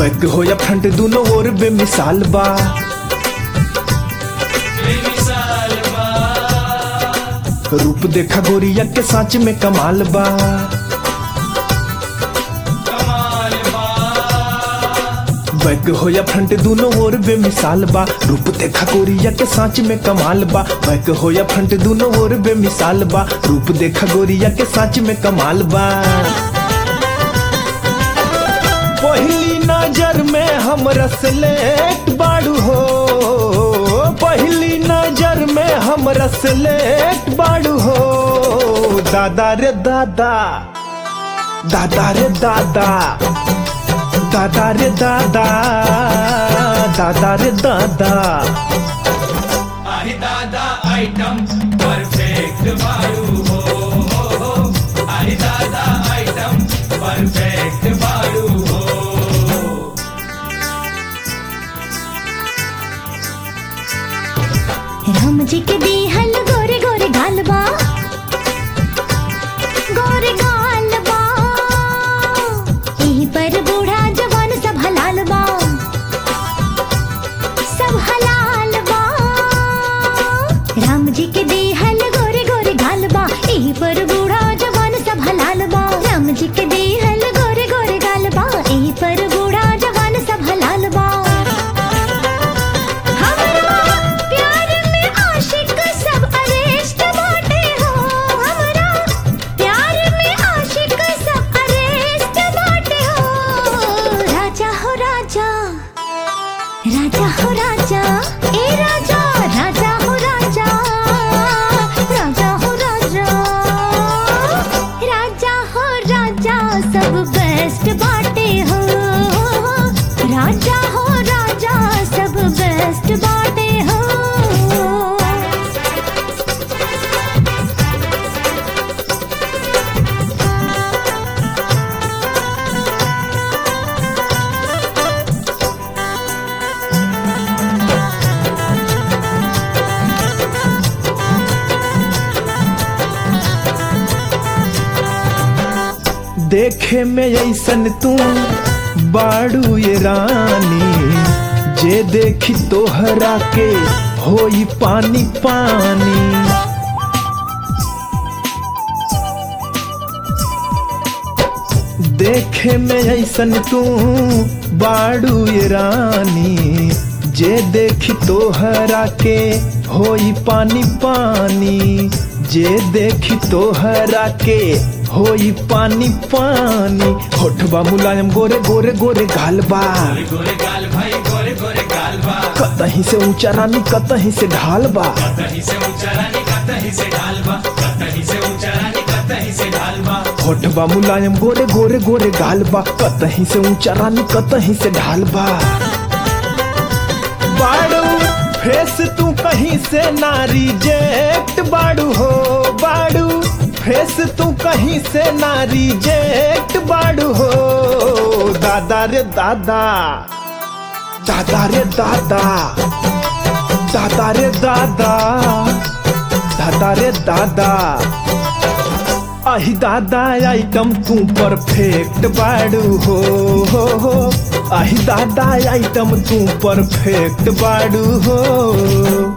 Bank हो या front दोनों ओर बेमिसाल बा बेमिसाल बा रूप देखा गोरिया के सांच में कमाल बा कमाल बा बैक हो या फ्रंट दोनों ओर बेमिसाल बा रूप देखा गोरिया के सांच में कमाल बा बैक हो या फ्रंट दोनों ओर बेमिसाल बा रूप देखा गोरिया के सांच में कमाल बा पहली नजर में हम रसलेट बाड़ू हो पहली नजर में हम रसलेट बाड़ू हो दादा रे दादा दादा रे दादा दादा रे दादा दादा रे दादा आहे दादा आइटम परफेक्ट बाळू हो हो, हो. आहे दादा आइटम परफेक्ट बाळू हो राम जी के दिहल गोरे गोरे गालबा गोरे गालबा यहीं पर बूढ़ा जवान सब हलाल बा सब हलाल बा राम जी के दिहल गोरे गोरे गालबा यहीं पर बूढ़ा जवान सब हलाल बा राम जी के दिहल गोरे गोरे गालबा यहीं पर बूढ़ा जवान सब हलाल बा हमरा प्यार में आशिक सब अरेस्ट बाटे हो हमरा प्यार में आशिक सब अरेस्ट बाटे हो राजा हो राजा राजा हो राजा ए राजा राजा हो राजा राजा हो राजा राजा हो राजा सब बेस्ट बाटे हो राजा हो राजा सब बेस्ट बाटे हो देखे में ऐसन तू बाड़ू ये रानी जे देखी तोहरा के होई पानी पानी देखे में ऐसन तू बाड़ू ये रानी जे देखी तोहरा के होई पानी पानी जे देखी तोहरा के होई पानी पानी होठबा मुलायम गोरे गोरे गोरे गालबा गोरे गोरे गाल भाई गोरे गोरे गाल बा कतहीं से ऊंचा रानी कतहीं से ढाल बा कतही से ऊंचा रानी कतही से ढाल बा कतही से ऊंचा रानी कतही से ढाल बा होठबा मुलायम गोरे गोरे गोरे गालबा कतहीं से ऊंचा रानी कतहीं से ढाल बा बाड़ू फेस तू कहीं से नारी जेक्ट बाड़ू हो बाड़ू फेस तू कहीं से नारी जेक्ट बाड़ू हो दादा रे दादा दादा रे दादा दादा रे दादा दादा रे दादा आही दादा आइटम तू परफेक्ट बाड़ू हो हो हो आही दादा आइटम तू परफेक्ट बाड़ू हो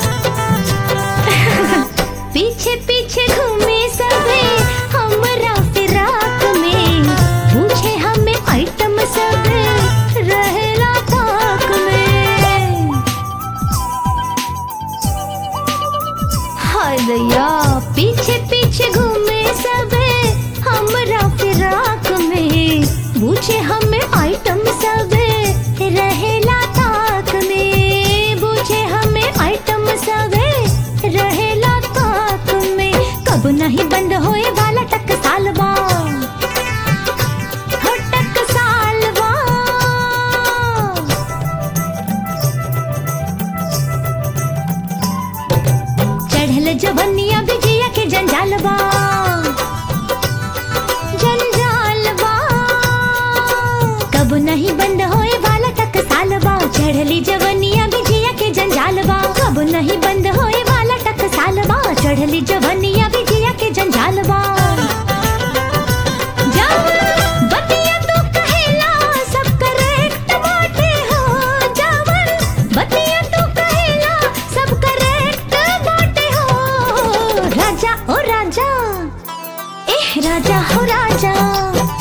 पीछे पीछे घूमे सबे हमरा राजा हो राजा